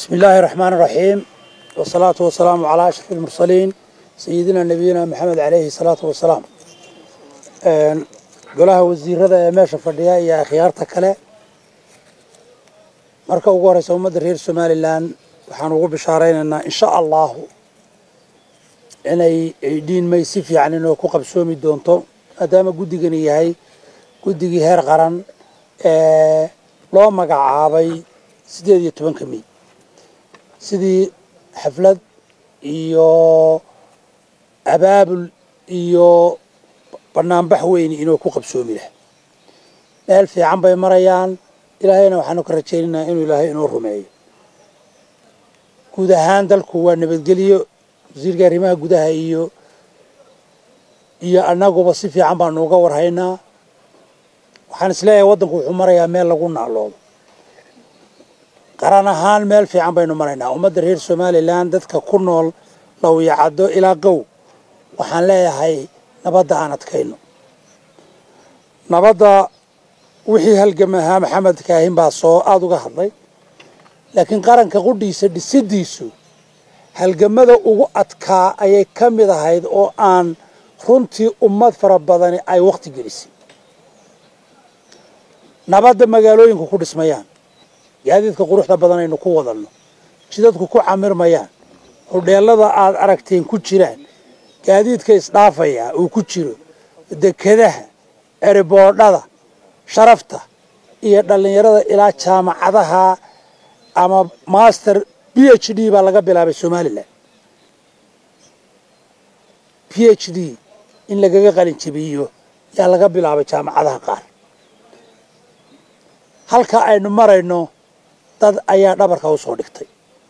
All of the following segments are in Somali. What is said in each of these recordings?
بسم الله الرحمن الرحيم والصلاة والسلام على أشرف المرسلين سيدنا نبينا محمد عليه الصلاة والسلام golaha wasiirada ee meesha fadhiya iyo akhyaarta kale marka ugu horeysa ummadda reer somalilan waxaan ugu bishaaraynaynaa insha allahu inay dhiinmay si fiican inoo ku qabsoomi doonto maadaama guddigani yahay guddigii heer qaran ee loo magacaabay siddeed iyo tobanka mey sidii xaflad iyo abaabul iyo banaanbax weyni inuu ku qabsoomi laha meel fiican bay marayaan ilaahayna waxaanu ka rajaynaynaa inuu ilaahay inoo rumeeyo guud ahaan dalku waa nabadgelyo wasiirka arrimaha gudaha iyo iyo annaguba si fiican baanu uga warhaynaa waxaan isleeyahay waddanku wuxuu marayaa meel lagu naaloodo qaran ahaan meel fiican baynu maraynaa ummadda reer somalilan dadka ku nool lawyacaddo ilaa qow waxaan leeyahay nabadda aan adkayno nabadda wixii halgamahaa maxamed kaahin baa soo aada uga hadlay laakiin qaranka qudhiisa dhisidiisu halgamada ugu adkaa ayay ka mid ahayd oo aan runtii ummad fara badani ay wakhti gelisay nabadda magaalooyinku ku dhismayaan gaadiidka quruxda badan aynu ku wadanno jidadku ku camirmayaan hodheelada aad aragteen ku jiraan gaadiidka isdhaafaya uu ku jiro dekedaha eriboodhada sharafta iyo dhallinyarada ilaa jaamacadaha ama master b h d baa laga bilaabay somalilan b h d in lagaga qalin jabiyo yaa laga bilaabay jaamacadaha qaar halka aynu marayno dad ayaa dhabarka u soo dhigtay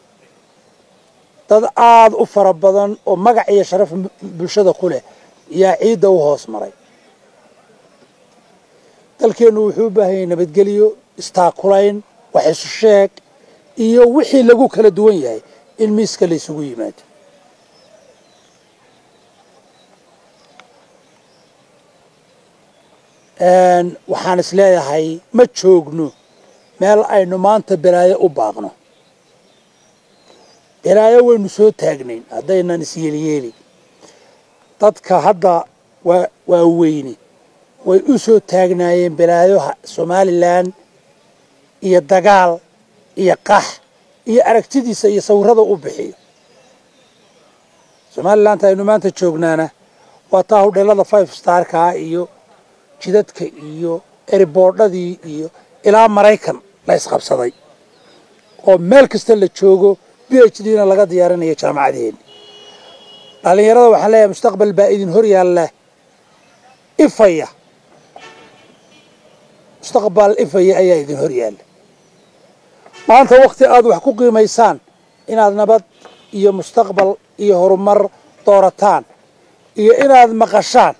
dad aada u fara badan oo magac iyo sharaf bulshada ku leh yaa ciidda u hoos maray dalkeennu wuxuu u baahan yahay nabadgelyo istaakulayn wax isu sheeg iyo wixii lagu kala duwan yahay in miiska la isugu yimaado waxaan is leeyahay ma joogno meel aynu maanta balaayo u baaqno balaayo waynu soo taagnayn haddaynan isyeeliyeeli dadka hadda waa waa weyne way u soo taagnaayeen balaayoha somalilan iyo dagaal iyo qax iyo aragtidiisa iyo sawirada u bixiyo somalilanta aynu maanta joognaana waa taa hudheelada five starkaa iyo jidadka iyo eriboodhadii iyo ilaa maraykan la isqabsaday oo meel kasta la joogo b h d na laga diyaarinayo jaamacadeenni dhallinyarada waxaan leeyahay mustaqbal baa idin hor yaalla ifaya mustaqbal ifaya ayaa idin hor yaalla maanta wakti aada wax ku qiimaysaan inaad nabad iyo mustaqbal iyo horumar doorataan iyo inaad maqashaan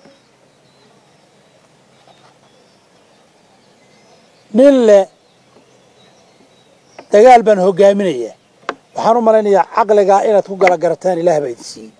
nin leh dagaal baan hogaaminayaa waxaan u malaynayaa caqligaa inaad ku gala garataan ilaah baa idin siiyey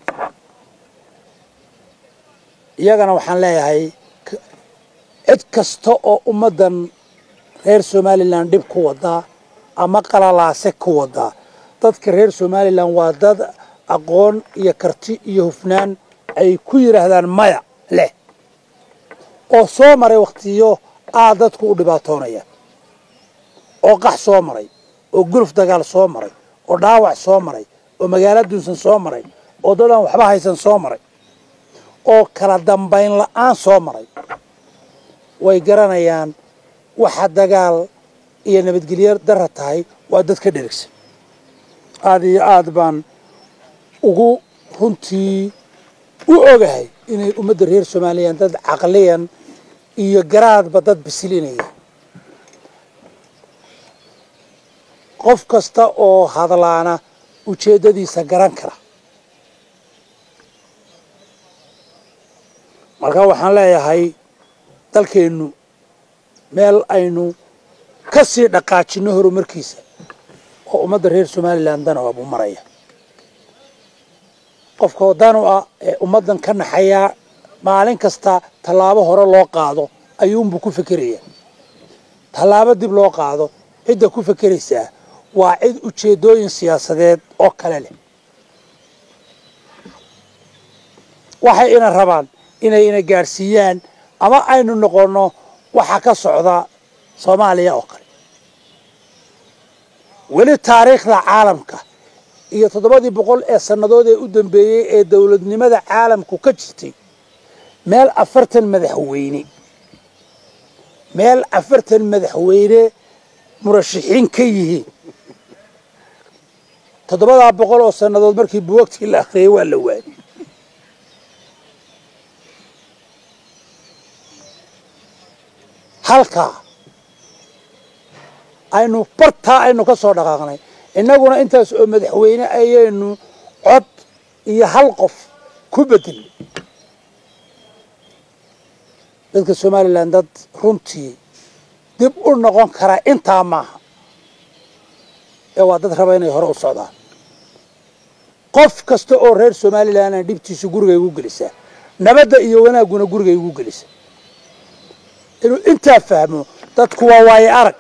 iyagana waxaan leeyahay cid kasta oo ummaddan reer somalilan dhib ku wadaa ama qalalaase ku wadaa dadka reer somalilan waa dad aqoon iyo karti iyo hufnaan ay ku yidhaahdaan maya leh oo soo maray wakhtiyo aad dadku u dhibaatoonaya oo qax soo maray oo guluf dagaal soo maray oo dhaawac soo maray oo magaalo duunsan soo maray oo dad aan waxba haysan soo maray oo kala dambayn la-aan soo maray way garanayaan waxa dagaal iyo nabadgelyo dara tahay waa dad ka dherigsan aada iyo aad baan ugu runtii u ogahay inay ummadda reer somalilan dad caqliyan iyo garaadba dad bisilinaya qof kasta oo hadlaana ujeeddadiisa garan kara marka waxaan leeyahay dalkeennu meel aynu ka sii dhaqaajinno horumarkiisa oo ummadda reer somalilan dana waabuu maraya qofka danu ah ee ummaddan ka naxayaa maalin kasta tallaabo hore loo qaado ayuunbuu ku fekerayaa tallaabo dib loo qaado cidda ku fekeraysaa waa cid ujeeddooyin siyaasadeed oo kale leh waxay ina rabaan inay ina gaadhsiiyaan ama aynu noqonno waxa ka socda soomaaliya oo kale weli taariikhda caalamka iyo toddobadii boqol ee sannadood ee u dambeeyey ee dowladnimada caalamku ka jirtay meel afartan madaxweyne meel afartan madaxweyne murashaxiin ka yihiin toddobadaa boqol oo sannadood markii buwagtii la akhriyay waa la waayay halkaa aynu bartaa aynu ka soo dhaqaaqnay innaguna intaas oo madaxweyne ayaynu cod iyo hal qof ku bedelnay dadka somalilan dad runtii dib u noqon karaa intaa maaha ee waa dad raba inay hore u socdaan qof kasta oo reer somalilanna dhibtiisu gurigay ugu gelisaa nabadda iyo wanaagguna gurigay ugu gelisaa inuu intaa fahmo dadku waa waaye arag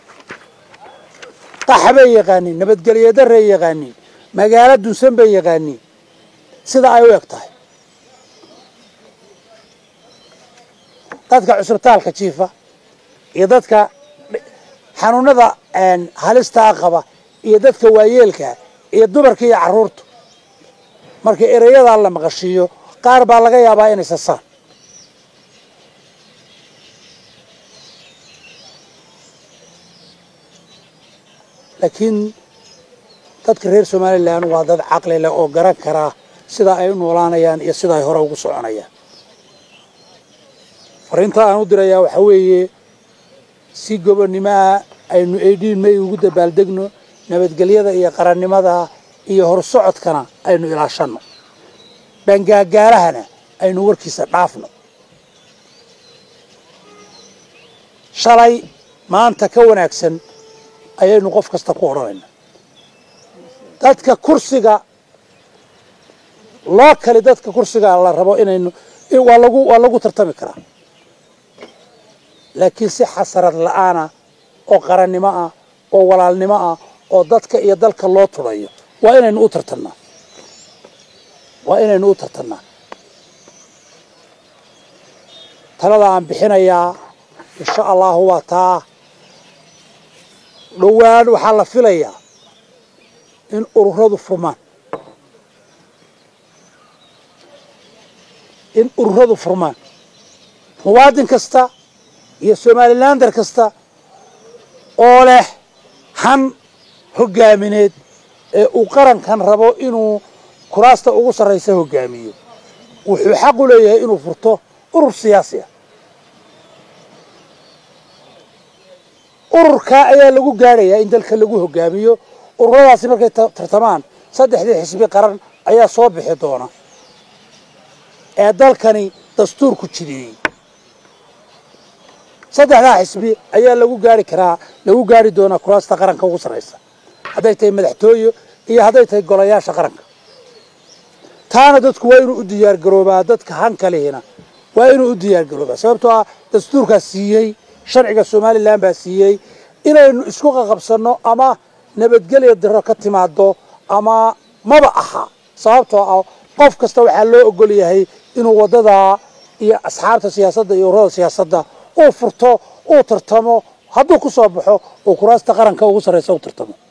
qax bay yaqaaniin nabadgelyo darray yaqaaniin magaalo dunsan bay yaqaaniin sida ay u eg tahay dadka cusubtaalka jiifa iyo dadka xanuunada halistaa qaba iyo dadka waayeelka iyo dumarka iyo carruurta marka erayadaa la maqashiiyo qaar baa laga yaabaa inay sasaan laakiin dadka reer somalilan waa dad caqli leh oo garan karaa sida ay u noolaanayaan iyo sida ay hore ugu soconayaan fariinta aan u dirayaa waxaa weeye si gobonnimaha aynu aidhiin may ugu dabaaldegno nabadgelyada iyo qarannimada iyo horsocodkana aynu ilaashanno bangaagaarahana aynu warkiisa dhaafno shalay maanta ka wanaagsan ayaynu qof kasta ku odhanayna dadka kursiga loo kali dadka kursiga la rabo inaynu waa lagu waa lagu tartami karaa laakiin si xasarad la-aana oo qarannimo ah oo walaalnimo ah oo dadka iyo dalka loo turayo waa inaynu u tartannaa waa inaynu u tartannaa talada aan bixinayaa insha allahu waa taa dhowaan waxaa la filayaa in ururadu furmaan in ururadu furmaan muwaadin kasta iyo somalilander kasta oo leh han hoggaamineed ee uu qarankan rabo inuu kuraasta ugu sarraysa hoggaamiyo wuxuu xaq u leeyahay inuu furto urur siyaasi ah ururkaa ayaa lagu gaadhayaa in dalka lagu hoggaamiyo ururadaasi markay tartamaan saddexdii xisbi qaran ayaa soo bixi doona ee dalkani dastuurku jideeyey saddexdaa xisbi ayaa lagu gaari karaa lagu gaari doonaa kuraasta qaranka ugu sarraysa hadday tahay madaxtooye iyo hadday tahay golayaasha qaranka taana dadku waa inuu u diyaargaroobaa dadka hankalihina waa inuu u diyaargaroobaa sababtoo ah dastuurkaas siiyey sharciga somalilan baa siiyey inaynu isku qaqabsanno ama nabadgelya diro ka timaado ama maba aha sababtoo ah qof kasta waxaa loo ogol yahay inuu waddadaa iyo asxaabta siyaasadda iyo ururada siyaasadda uu furto uu tartamo hadduu ku soo baxo uu kuraasta qaranka ugu sarraysa u tartamo